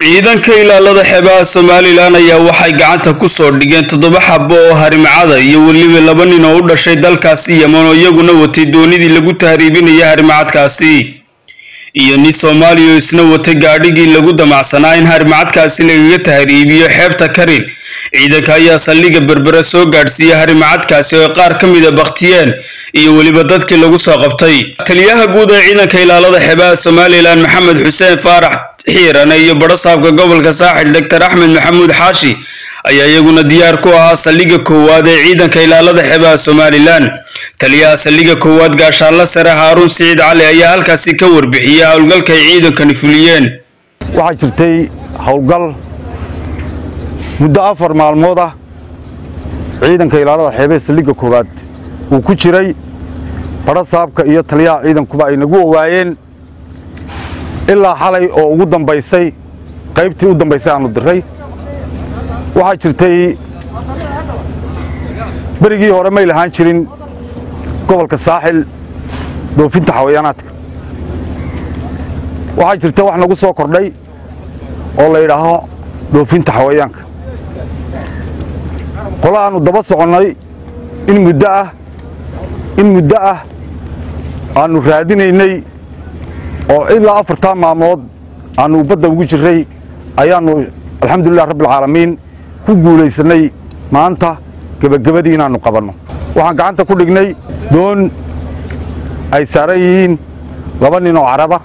ciidanka ilaalada xeebaha somalilan ayaa waxay gacanta ku soo dhigeen toddoba xabo oo harimacada iyo weliba laba nin oo u dhashay dalkaasi yeman oo iyaguna watay doonidii lagu tahriibinaya harimacadkaasi iyo nin soomaaliya oo isna watay gaadhigii lagu damacsanaa in harimacadkaasi lagaga tahriibiyo xeebta karin ciidanka ayaa saldhigga berbera soo gaadhsiiyey harimacadkaasi oo qaar ka mid a bakhtiyeen iyo weliba dadkii lagu soo qabtay taliyaha guud ee ciidanka ilaalada xeebaha somalilan maxamed xuseen faarax xiirane iyo badhasaabka gobolka saaxil doctor axmed maxamuud xaashi ayaa iyaguna diyaar ku ahaa saldhigga koowaad ee ciidanka ilaalada xeebaha somalilan taliyaha saldhigga koowaad gaashaanla sare haaruun siciid cali ayaa halkaasi ka warbixiyey howlgalka ay ciidankani fuliyeen waxaa jirtay howlgal muddo afar maalmood ah ciidanka ilaalada xeebaha saldhigga koowaad uu ku jiray badhasaabka iyo taliyaha ciidankuba ay nagu owaayeen ilaa xalay oo ugu dambaysay qaybtii u dambaysay aanu diray waxaa jirtay berigii hore may lahaan jirin gobolka saaxil dhoofinta xawayaanaadka waxaa jirta wax nagu soo kordhay oo la yidhaaho dhoofinta xawayaanka qola aanu daba soconnay in muddo ah in muddo ah aannu raadinaynay oo ilaa afartaa maalmood aannu badda ugu jirray ayaannu alxamdulilah rabbialcaalamiin ku guulaysannay maanta gebagabadii inaannu qabanno waxaan gacanta ku dhignay doon ay saaran yihiin laba nin oo caraba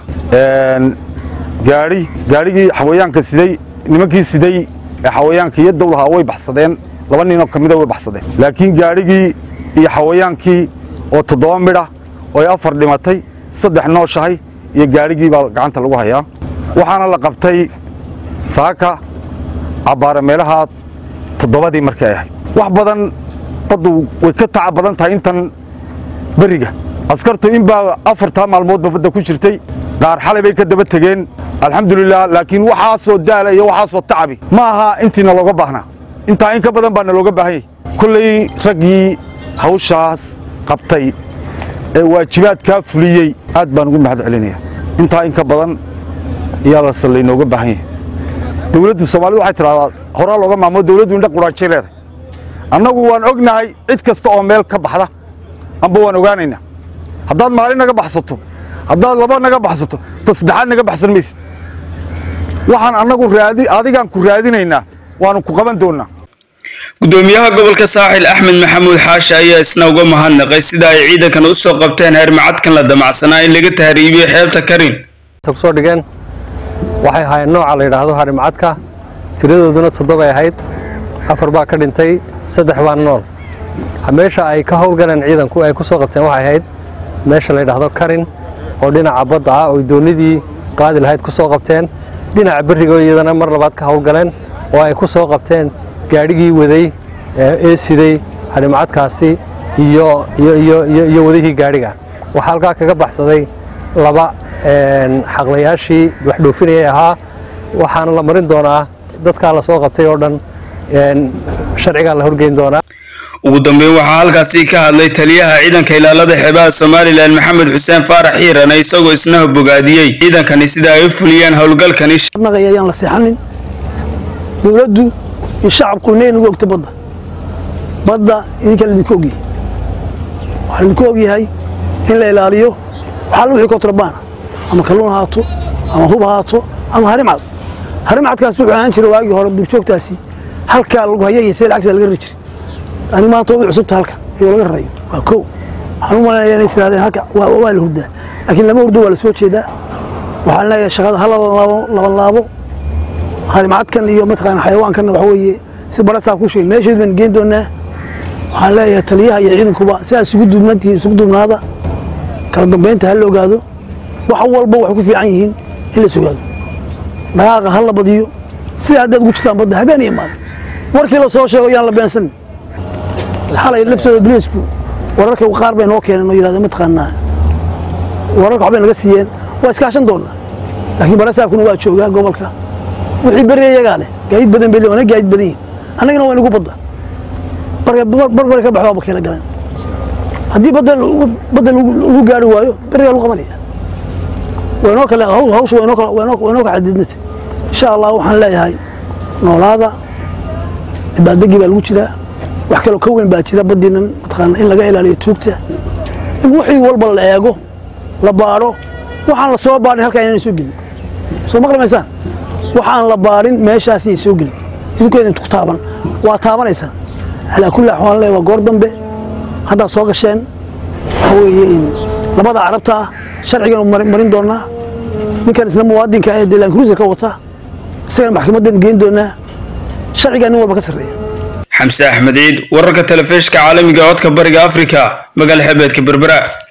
gaadhi gaadhigii xawayaanka siday nimankii siday ee xawayaanka iyo dowlahaa way baxsadeen laba ninoo ka mida way baxsadeen laakiin gaadhigii iyo xawayaankii oo toddoba midha oo ay afar dhimatay saddex nooshahay iyo gaadhigii baa gacanta lagu hayaa waxaana la qabtay saaka cabbaare meelaha toddobadii markay ahayd wax badan baddu way ka taca badan tahay intan berriga askartu in baa afartaa maalmoodba badda ku jirtay qaar xalay bay ka daba tegeen alxamdulilah laakiin waxaasoo daala iyo waxaasoo tacabi ma aha intiina looga baahnaa intaa in ka badan baana looga baahan yahy kolley raggii hawshaas qabtay ee waajibaadkaa fuliyey aad baan ugu mahad celinaya intaa in ka badan ayaa lase laynooga baahan yahay dowladdu soomaalida waxay tidhahdaa horaa looga maamo dowladdu indha quraanjay leedahay annagu waan ognahay cid kasta oo meel ka baxda amba waan ogaanaynaa haddaad maalin naga baxsato haddaad laba naga baxsato ta saddexaad naga baxsan maysid waxaan annagu raadi adigaan ku raadinaynaa waanu ku qaban doonnaa gudoomiyaha gobolka saaxil axmed maxamuud xaashi ayaa isna uga mahadnaqay sida ay ciidankan u soo qabteen harimacadkan la damacsanaa in laga tahriibiyo xeebta karin kusoo dhigeen waxay ahaayeen nooca la yidhaahdo harimacadka tiradooduna toddobay ahayd afar baa ka dhintay saddex baa nool meesha ay ka howlgaleen ciidanku ay ku soo qabteen waxay ahayd meesha la yidhaahdo karin oo dhinaca badda ah oo doonidii qaadi lahayd ku soo qabteen dhinaca berrigo iyadana mar labaad ka howlgaleen oo ay ku soo qabteen gaadhigii waday ee siday harimacadkaasi iyo iyo wadihii gaadhiga waxaa halkaa kaga baxsaday laba xaqlayaashii wax dhoofinayay ahaa waxaana la marin doonaa dadkaa la soo qabtay oo dhan sharcigaa la horgeyn doonaa ugu dambeyn waxaa halkaasi ka hadlay taliyaha ciidanka ilaalada xeebaha somalilan maxamed xuseen faarax xiirane isagoo isna bogaadiyey ciidankani sida ay u fuliyeen howlgalkani ayaan la seexanin dowladdu iyo shacabku inay nagu ogto badda badda idinka laidinku ogyahay waxaa laidinku ogyahay in la ilaaliyo waxaalla wixii kontrabaana ama kalluun haato ama hub haato ama harimcad harimcadkaas wuxuu ahaan jiray waagii hore duurjoogtaasi halkaa lagu hayay see lacagta laga rari jiray ani maanta way cusubta halka iyo laga rarayo waa kow waxaan u malaynaya inay tirahdeen halka waa la hurdaa laakiin lama hurdo waa la soo jeedaa waxaan leeyahay shaqada hala laban laabo harimcadkan iyo mataqaana xayawaankanna waxa weeye si barasaa ku sheegay meesheed baan geen doonaa waxaan leeyahay taliyaha iyo ciidankuba sidaas isugu duubnaantihiin isugu duubnaada kala dambaynta ha la ogaado wax walba waxay ku fiican yihiin in la sugaado dhaqaaqa ha la badiyo sida haddaad ugu jirtaan badda habeen iyo maalin warkii la soo sheego yaan la beensanin xalay laftooda biliisku wararka qaar bay noo keeneen oo yidhahdeen mataqaanaa wararka waxbay naga siiyeen waa iskaashan doonnaa laakiin barasaakuna waa joogaa gobolka wixii beri iyagaa leh gaadiid badan bay wana gaadiid badan yihin annagana waa inagu badda barbari ka baxdaaba keela galeen haddii badda lagu gaari waayo berigaa lagu qabanaya waynoo kale hawsha waynoo kala xadidnata insha allah waxaan leeyahay noolaada dabaaldegii baa lagu jiraa wax kaloo ka weyn baa jira baddiinan mataqaana in laga ilaaliyo tuugta in wixii walba la eego la baadho waxaan la soo baadhin halkaa inaan soo gelin soo maqlamaysaan waxaan la baadhin meeshaasiyay soo gelin idinkeeda intu ku taaban waa taabanaysaan calaa kulli axwaal le waa goor dambe haddaad soo gasheen waxa weeye labada carabta ah sharcigan marin doonaa ninkan isna muwaadinka ee deelaan kruiserka wata isagana maxkamaddan geyn doonaa sharcigaa nin walba ka sarreeya xamse axmed ciid wararka telefishka caalamiga codka bariga afrika magaala xebeedka berbera